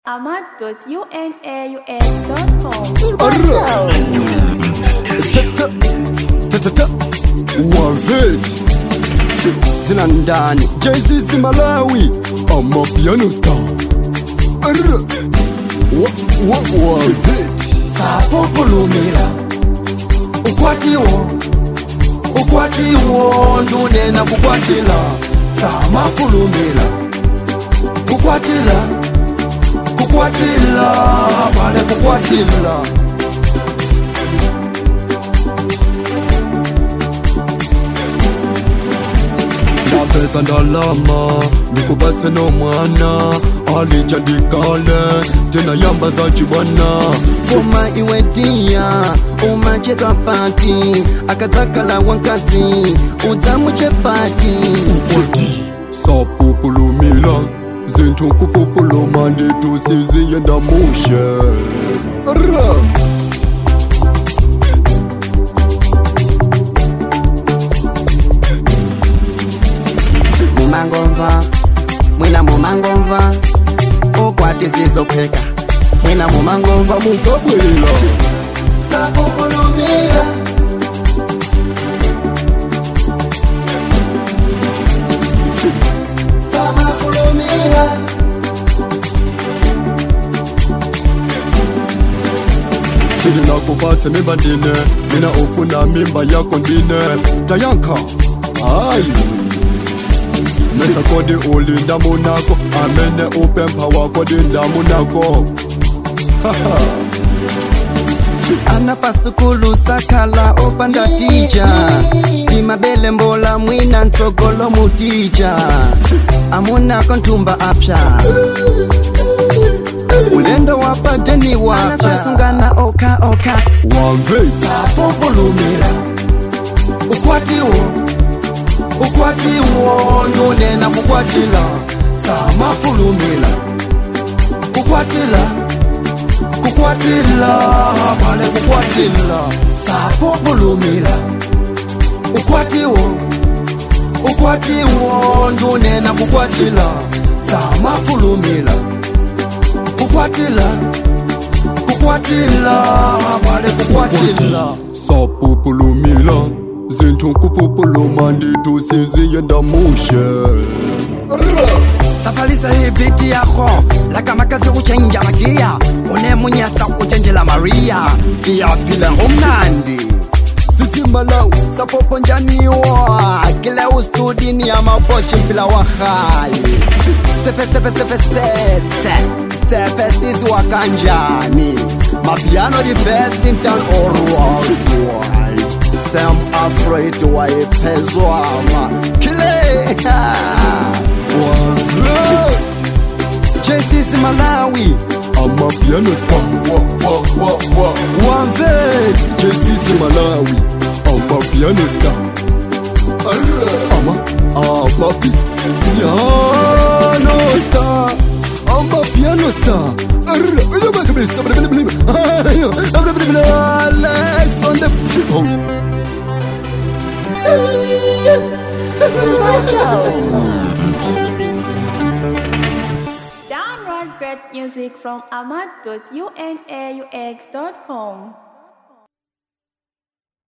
waveti zina ndani jzz malawi amapiano star waveti sapopulumira ukwatiwo ukwatiwo ndunena kukwatila samafulumira kukwatila kukwatila pale kukwatila napeza ndalama ndikubatse nomwana alija ndikale tena yamba za chibwana uma iwedia umachedwa pati akadzakhala wankazi udzamuchepati oti sapupulumila zinthu nkupupuluma ndithu siziyenda mushe ra mumangomva mwina mumangomva ukwati zizopheka mwina mumangomva mukabwela sapupulumira samafulumira sili nakubatse mimba ndine mina ufuna mimba yako ndine tayanka hayi mesa kodi ulinda munako amene upempha wako dinda munako ana pasukulu sakhala opanda tija timabele mbola mwina ntsogolo mutija amunako nthumba apya ulendo wapadeni wapasungana oka oka wamvesi sapopulumira ukwatiwo ukwatiwo nunena kukwatila samafulumira kukwatila kukwatila pale kukwatila sapopulumira ukwatiwo ukwatiwo ndunena kukwatila samafulumira kukwatila kukwatila pale kukwatila sapupulumila zinthu nkupupuluma ndithu siziyenda mushe safalisa ibiti yakho lakamakazi utshenja magiya unemunyasa utshentshela maria iyaphila ngomnandi sisimalawu sapoponjaniwa kile ustudini yamaboshi mpila wahayi stepe stepe stepe stepe stepe sisiwa kanjani mapiano the best in town or worldwide sam afraid wayephezwama kile jcc malawi amapiano star wamvet jcc malawi amapiano star ama amapi piano star amapiano star alex on the Download great music from ahmad.unaux.com.